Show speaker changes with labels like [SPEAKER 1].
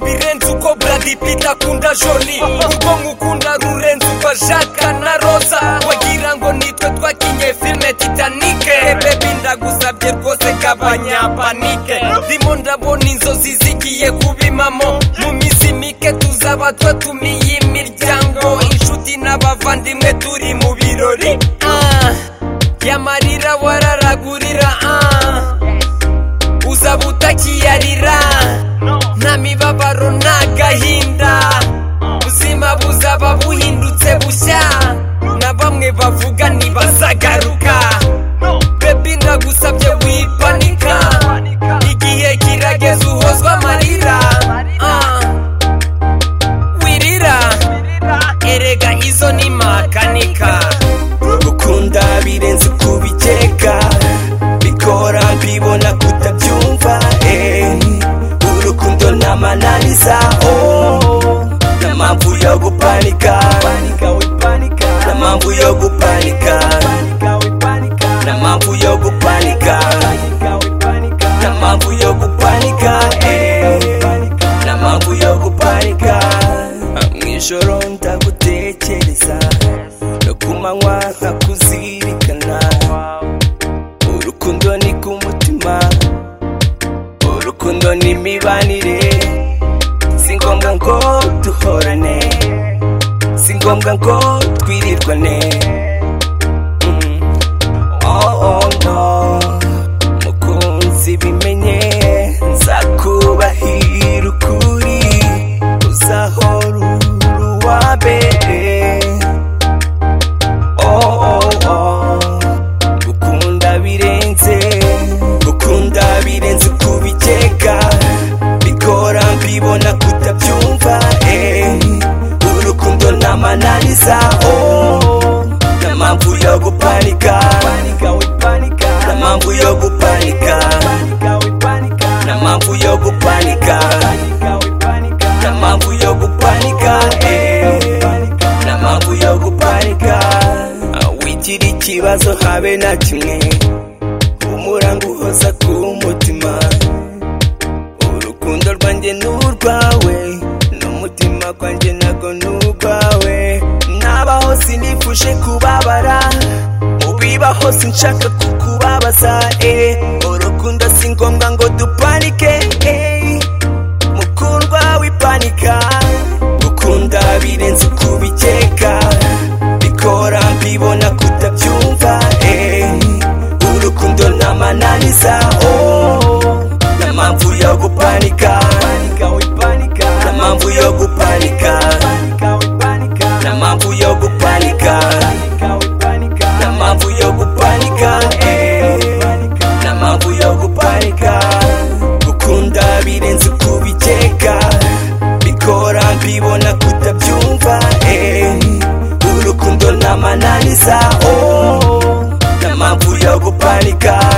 [SPEAKER 1] birenze uko bradi pita akunda joni urwo nkukunda rurenze uko jaka na roza wagira ngo nitwe twakinye filime titanike bebi ndagusabye rwose gabanya panike ndimo ndabona inzozi zigiye kubimamo mu minsi mike tuzaba twatumiye imiryango inshuti n'abavandimwe turi mu birori Ah, yamarira wararagurira ah uzaba utakiyarira nta mibabaro nta gahinda ubuzima buzaba buhindutse bushya na bamwe bavuga ntibazagaruka bebi ndagusabye wipanika igihe kirageze uhozwa amarira Ah, wirira erega izo ni makanika
[SPEAKER 2] gukunda birenze kubikeka bikora mbibona kutabyumva eh. urukundo namananiza oh. namamvu yo gupanika namamvu yo gupanika namamvu yo gupanika namamvu yo gupanika eh. namamvu yo gupanika mwijoro ndagutekereza no ku manywa nkakuzirikana urukundo ni ku mutima urukundo ni imibanire si ngombwa ngo duhorane si ngombwa ngo twirirwane Mm. Oh, oh, no. mukunzi bimenye nzakubahira ukuri uzahora uri uwa mbere oh, oh, oh. gukunda birenze gukunda birenze kubikeka bikora mbibona kutabyumva eh. urukundo namananiza oh. namamvu yo gupanika namamvu yo gupanika namamvu yo gupanika namamvu yo gupanika eh n'amamvu yo guparika wigira ikibazo habe na kimwe umuranga uhoza ku mutima urukundo rwanjye ni urwawe n'umutima gwanjye nago ni urwawe nabaho sinifuje kubabara mu bibaho sinshaka kukubabaza eh. urukundo si ngombwa ngo duparike eh mukundwa w'ipanika gukunda birenze kubikeka bikora mbibona kutabyumva eh. urukundo namananiza oh. namamvu yo gupanika namamvu yo gupanika namamvu yo gupanika namamvu yo gupanika eh n'amamvu yo guparika gukunda birenze kubikeka bikora mbibona kutabyumva eh. urukundo namananiza oh. n'amamvu yo guparika